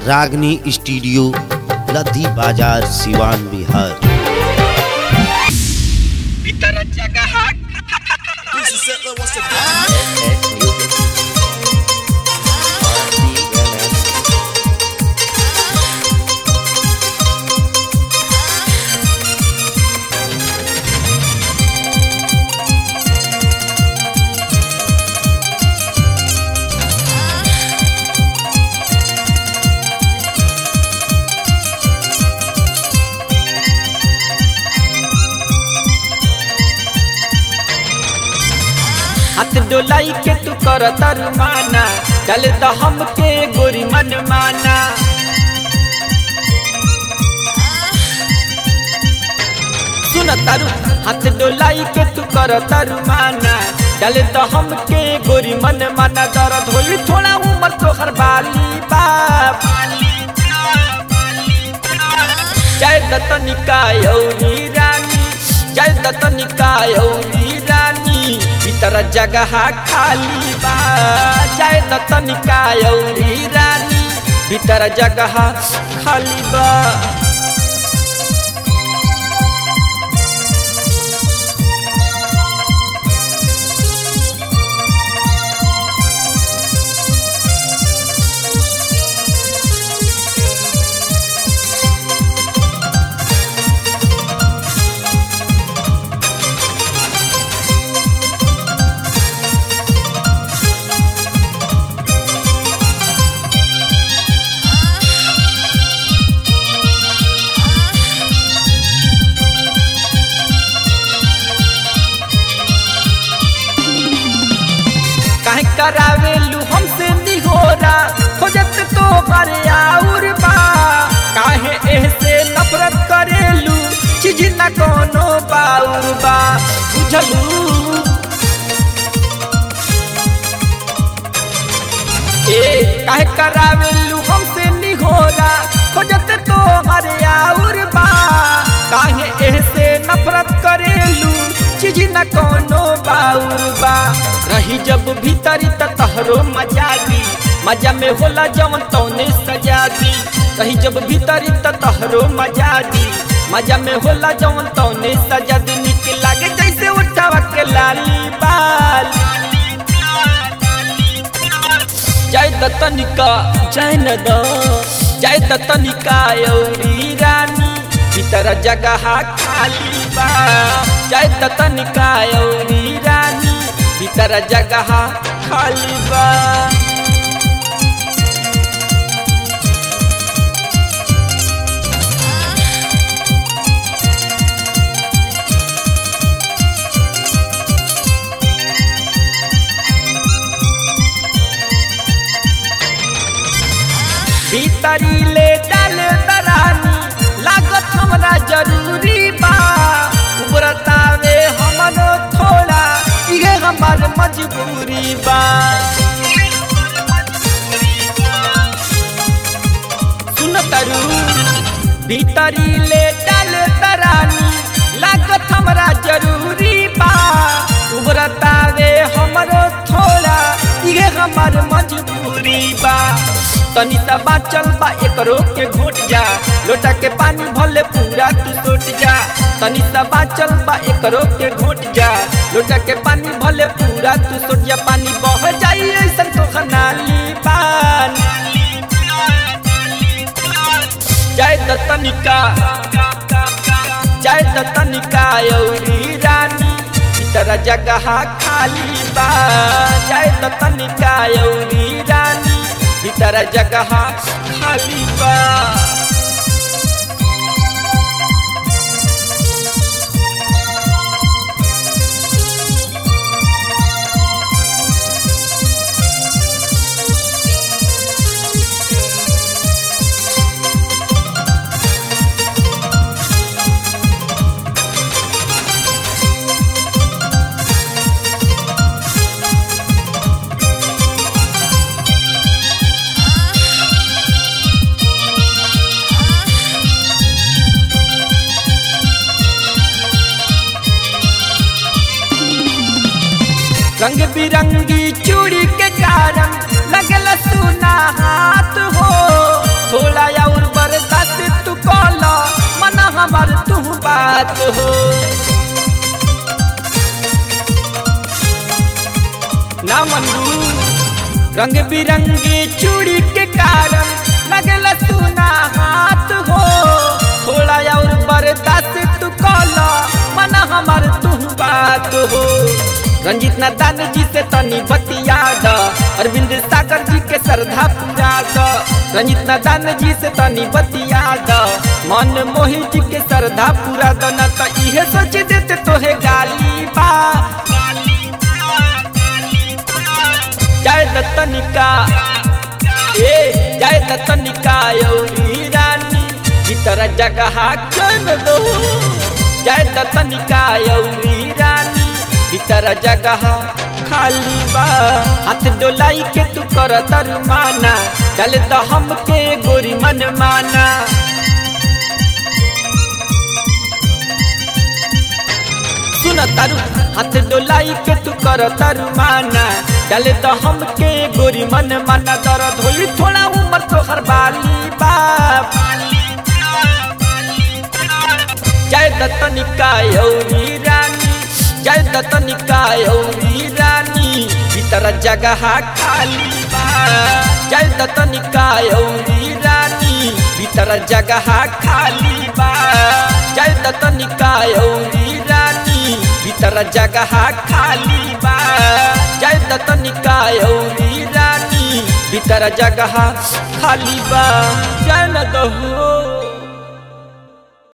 रागनी स्टूडियो लद्दी बाजार सिवान बिहार हाथ डोलाई के तू कर माना चल तो हमके गोरी मन माना सुन तारू हाथ डोलाई के तू कर माना चल तो हमके गोरी मन माना दर्द होई थोड़ा उम्र तो हर बाली बाप जय दत्तनिका यौरी रानी जय दत्तनिका यौरी रानी भीतर जगह खाली बा जय दत्तनिका यौरी रानी भीतर जगह खाली बा काहे करावेलू हमसे निहोरा खोजत तो बरे आउर बा काहे एहसे नफरत करेलू चीज न कोनो बाउर बा बुझलू ए काहे करावेलू हमसे निहोरा खोजत तो बरे आउर बा काहे एहसे नफरत करेलू चीज न कोनो बाउर बा रही जब भीतरी त तहरो मजा दी मजा में होला जवन तौने सजा दी रही जब भीतरी त तहरो मजा दी मजा में होला जवन तौने सजा दी निक लागे जैसे उठावा के लाली बाल जय दत्तनिका जय न द जय दत्तनिका यौरी रानी भीतर जगह खाली बा जय दत्तनिका यौरी रानी भीतर जगह खाली बा भीतरी ले डाल दरानी लागत हमरा जरूरी बा उबरतावे हमनो थोड़ा इहे हमार मजबूरी बा सुन तरू भीतरी ले डाल दरानी लागत हमरा जरूरी बा उबरतावे हमरो थोड़ा इहे हमार मजबूरी बा तनी सा बाचल बा एकरो के घोट जा लोटा के पानी भले पूरा तू सोट जा तनी सा बाचल बा एकरो के घोट जा लोटा के पानी भले पूरा तू सोट जा पानी बह जाई ऐसन तो खनाली पान जय दत्तनिका जय दत्तनिका यौरी रानी भीतर जगह खाली बा जय दत्तनिका यौरी रानी भीतर जगह खाली बा रंग बिरंगी चूड़ी के कारण लगल सुना हाथ हो बात हो ना मनू रंग बिरंगी चूड़ी के कारण लगल सुना हाथ हो थोड़ा और बर्दाश्त तू कला मन हमार तू बात हो रंजित नादान जी से तनी बतिया द अरविंद सागर जी के श्रद्धा पूरा द रंजित नादान जी से तनी बतिया द मन मोहि जी के श्रद्धा पूरा द न त इहे सोच देते तोहे गाली बा जय दत्तनिका ए जय दत्तनिका यौरी रानी भीतर जगह चन दो जय दत्तनिका यौरी रानी भीतर जगह खाली बा हाथ डोलाई के तू कर दरमाना चल तो हमके गोरी मन माना सुन तारू हाथ डोलाई के तू कर तारू माना डाले तो हमके गोरी मन माना दर्द होई थोड़ा उम्र तो हर बाली बाप जय दत्तनिका यौरी रानी जय दत्तनिका यौरी रानी भीतर जगह खाली बा जय दत्तनिका यौरी रानी भीतर जगह खाली बा जय दत्तनिका यौरी रानी भीतर जगह खाली बा जय दत्तनिका यौरी रानी भीतर जगह खाली बा जय न दहो